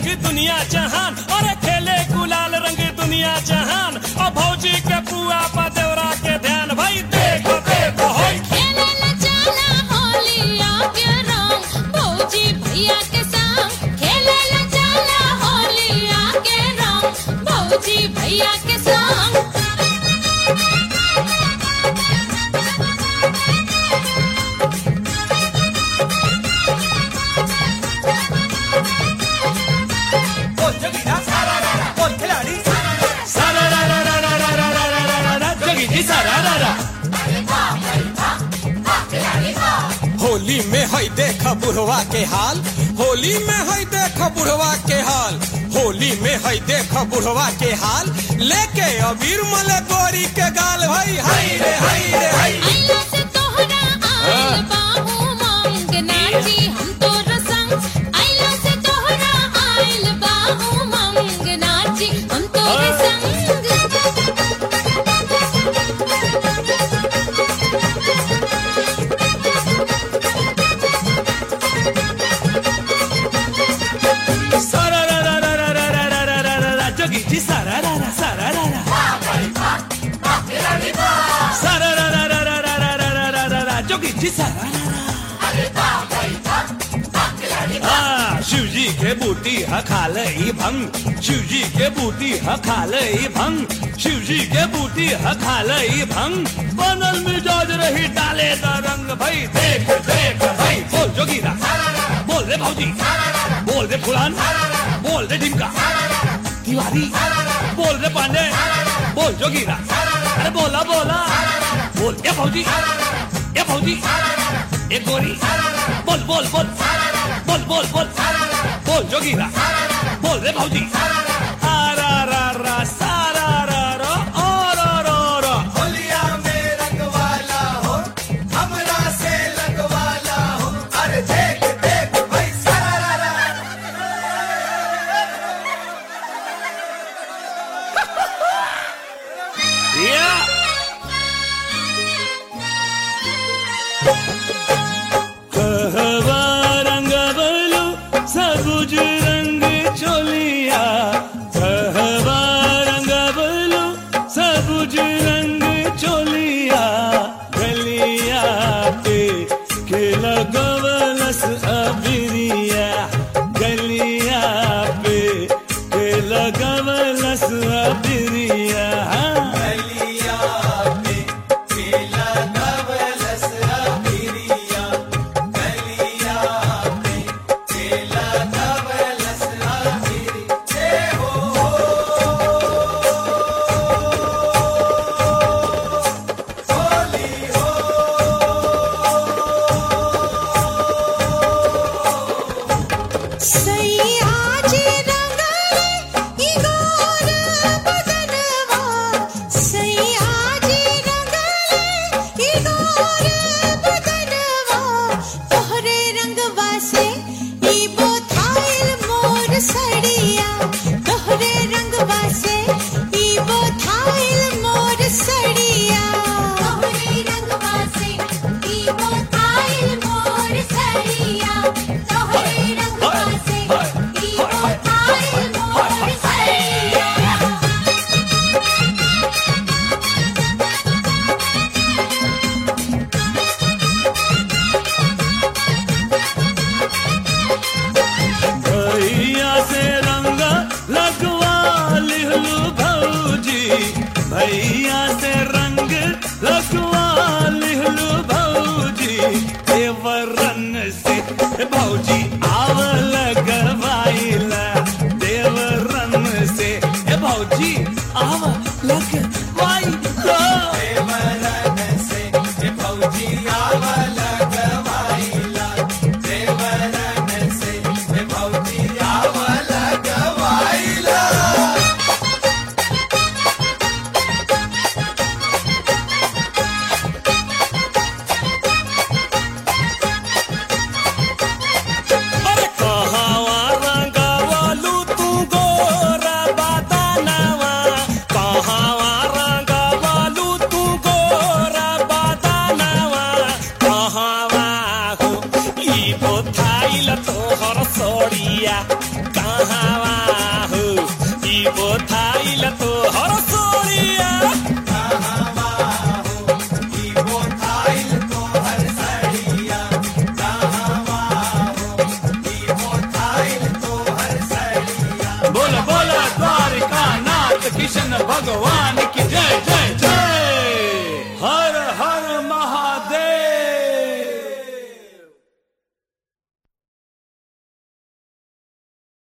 रंग दुनिया जहान और खेले गुलाल रंग दुनिया जहान और भौजी के पुआ पा देवरा के ध्यान भाई देखो देखो होई खेले ला चला होलिया के रंग भौजी भैया के संग खेले ला चला होलिया के रंग भौजी भैया के संग बोल जोगीरा सारा रा रा बोल खिलाड़ी सारा रा रा सारा रा रा रा रा रा रा रा रा रा रा रा जोगी जी सारा रा रा होली में हई देख बुढ़वा के हाल होली में हई देख बुढ़वा के हाल होली में हई देख बुढ़वा के हाल लेके अबीर मले गोरी के गाल भाई हाय रे हाय रे हाय आइला से तोहरा आइल बाहू मांग नाची हम तोर संग आइला से तोहरा आइल बाहू मांग नाची हम तोर संग सारा रा रा रा रा रा रा रा रा रा रा रा जोगी जी सारा रा रा सारा रा रा सारा रा रा रा रा रा रा रा रा रा रा रा जोगी जी सारा रा रा हाँ, शिव जी के बूटी ह खाले ई भंग शिव जी के बूटी ह खाले ई भंग शिव जी के बूटी ह खाले ई भंग बनल मिजाज रही डाले द रंग भाई देख देख भाई बोल जोगीरा बोल रे भौजी बोल रे फुलान बोल रे ढिमका तिवारी बोल रे पांडे बोल जोगीरा अरे बोला बोला बोल ये फौजी ये फौजी ये गोरी बोल बोल बोल बोल बोल बोल बोल जोगीरा बोल रे भौजी आ रा रा रा सा रा रा रा ओ रा रा रा होलिया में रंगवाला हो हमरा से लगवाला हो अरे देख देख भाई सारा रा रा या कहवा रंग बलू सबुज रंग चोलिया कहवा रंग बलू सबुज रंग चोलिया गलिया पे के लगवलस अबिरिया गलिया पे के लगवलस अबिरिया गलिया पे केला गवलस अबिरिया कहवा हो ई बोथाइल तो हर सोरिया बोल बोल द्वारिका नाथ किशन भगवान